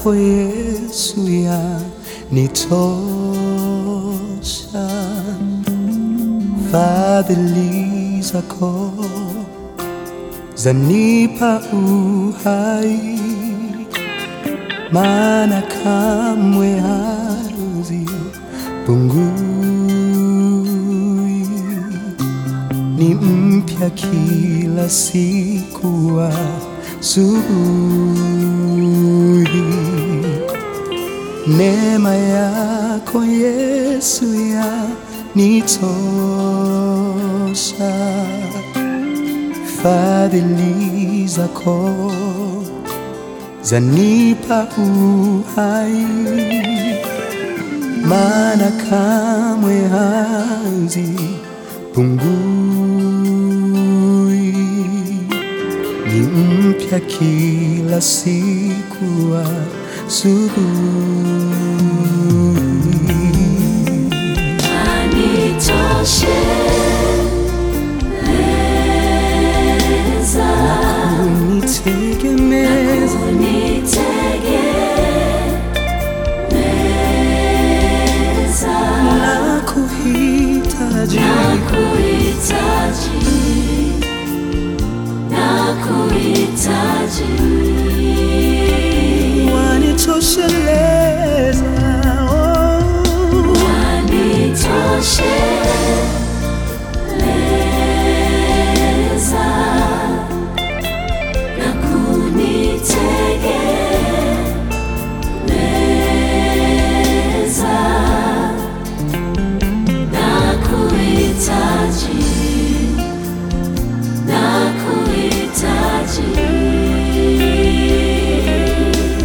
yako Yesu yanitosha, fadhili zako zanipa uhai, maana kamwe hazipungui, ni mpya kila siku asubuhi. Neema yako Yesu yanitosha, fadhili zako zanipa uhai, maana kamwe hazipungui, ni mpya kila siku asubuhi. Anitosheleza, Unitegemeza unitegemeza, na kuhitaji nakuhitaji, nakuhitaji. wanitosheleza oh. Wanitosheleza na kunitegemeza, nakuhitaji, nakuhitaji.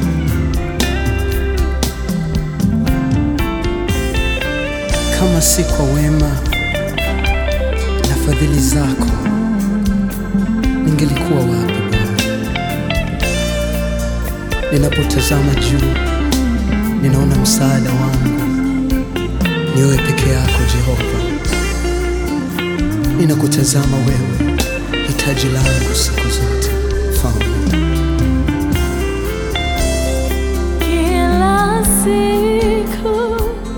kama si kwa wema na fadhili zako ningelikuwa wapi Bwana? Ninapotazama juu, ninaona msaada wangu ni wewe peke yako Jehova. Ninakutazama wewe, hitaji langu siku zote, Mfalme. Kila siku,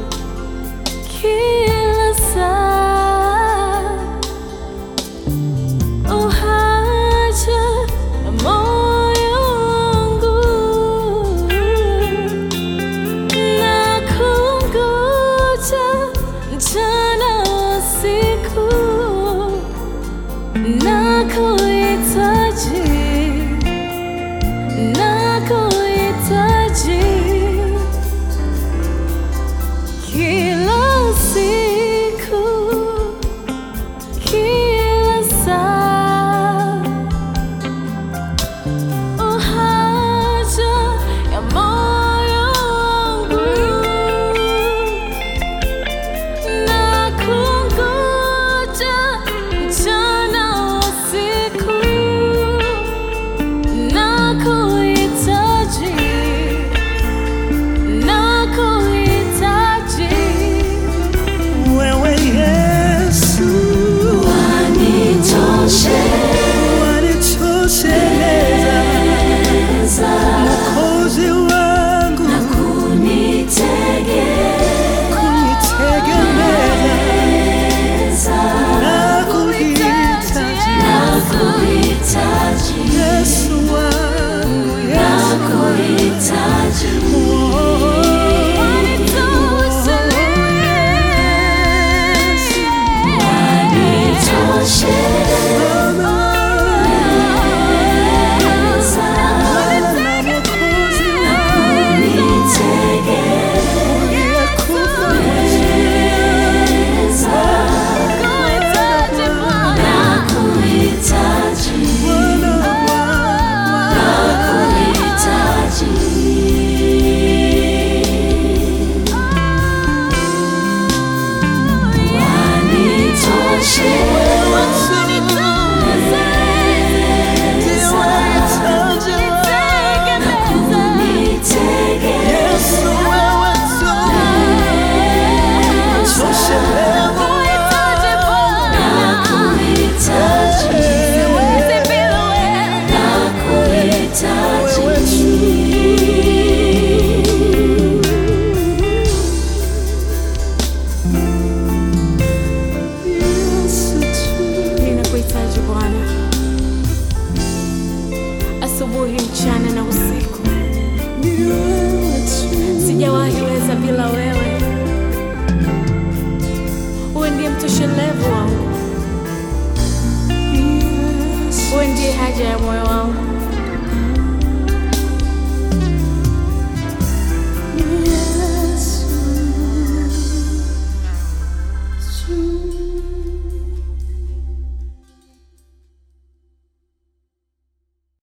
kila saa, uhaja na moyo wangu, nakungoja mchana usiku, nakuhitaji nakuhitaji kila siku, kila saa, uhaja ya moyo wangu, nakungoja mchana usiku nakuhitaji, nakuhitaji. Wewe Yesu, wanitosheleza, Mwokozi wangu, kunitegemeza na kuhitaji Yesu wangu, Yesu Wanitoshe, bila wewe. Wewe ndiye mtoshelevu wangu, wewe ndiye haja ya moyo wangu.